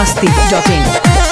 masti.in.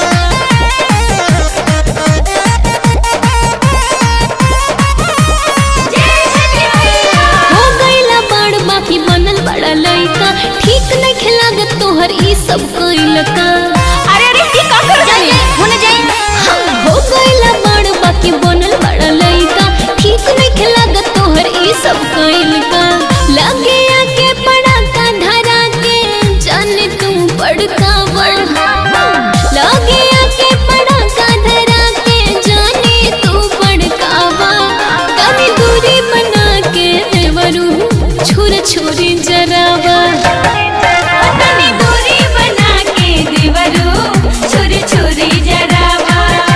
हो गईला बड़ बाकी बनल बड़ा लइका ठीक नहीं खिलागत तोहर ई सब कइल का अरे अरे ई का कर जाई होने जाई हो गईला बड़ बाकी बनल बड़ा लइका ठीक नहीं खिलागत तोहर ई सब कइल का लगे आके पड़ा का धरा के जाने तू बड़का बड़ लगे आके पड़ा का धरा के जाने तू बड़का बा कभी दूरी बना के देवरू छुर छुरी जरावा तनी दूरी बना के देवरू छोरी छोरी जरावा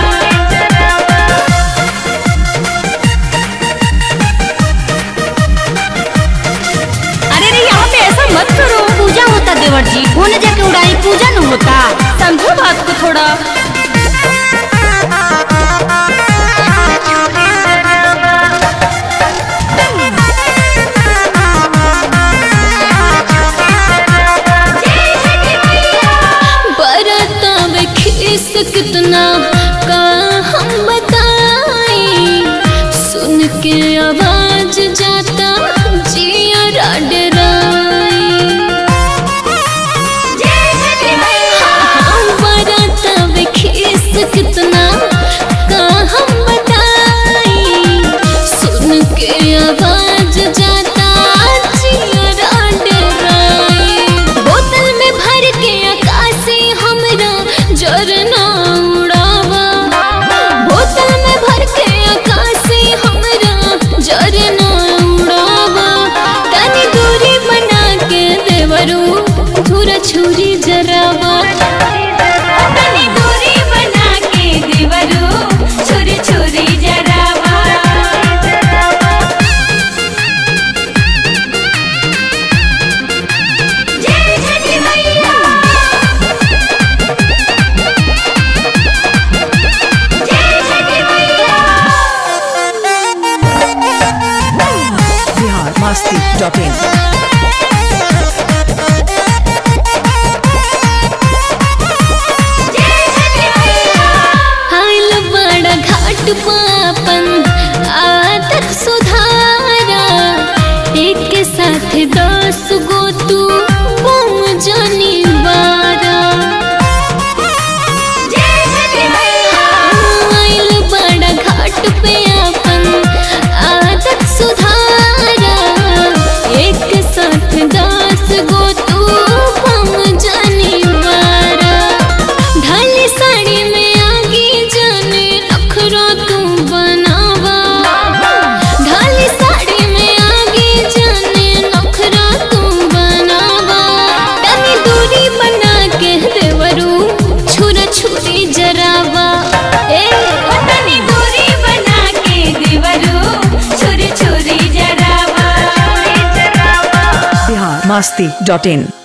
अरे रे यहाँ पे ऐसा मत करो पूजा होता देवर जी होने जाके उड़ाई पूजा न होता समझो बात को थोड़ा बरतावे खीस कितना का हम बताई सुन के आवाज जाता जिया बरतावे खीस कितना का हम बताई सुन के आवाज जाता जिया डराई बोतल में भर के आकाशी हमरा जरना उड़ावा बोतल में भर के आकाशी हमरा जरना उड़ावा तनी दूरी बना के देवरू धुरा छुरी जरावा तनी दूरी बना के देवरू छोरी छोरी जरावा जय छठी मैया जय छठी मैया Bihar masti.in. आइल बड़ा घाट पापन आदत सुधारा एक के साथ दस गो तू बम जानी बारा आइल बड़ा घाट पे अपन आदत सुधारा एक के साथ दस गो तू बम जानी बारा ढाली साड़ी में आगे जाने नखरा तू बनावा ढाली साड़ी में आगे जाने नखरा तू बनावा तनी दूरी बना के देवरू छुरा छुरी जरावा ए तनी दूरी बना के देवरू छोरी छोरी जरावा Bihar masti.in.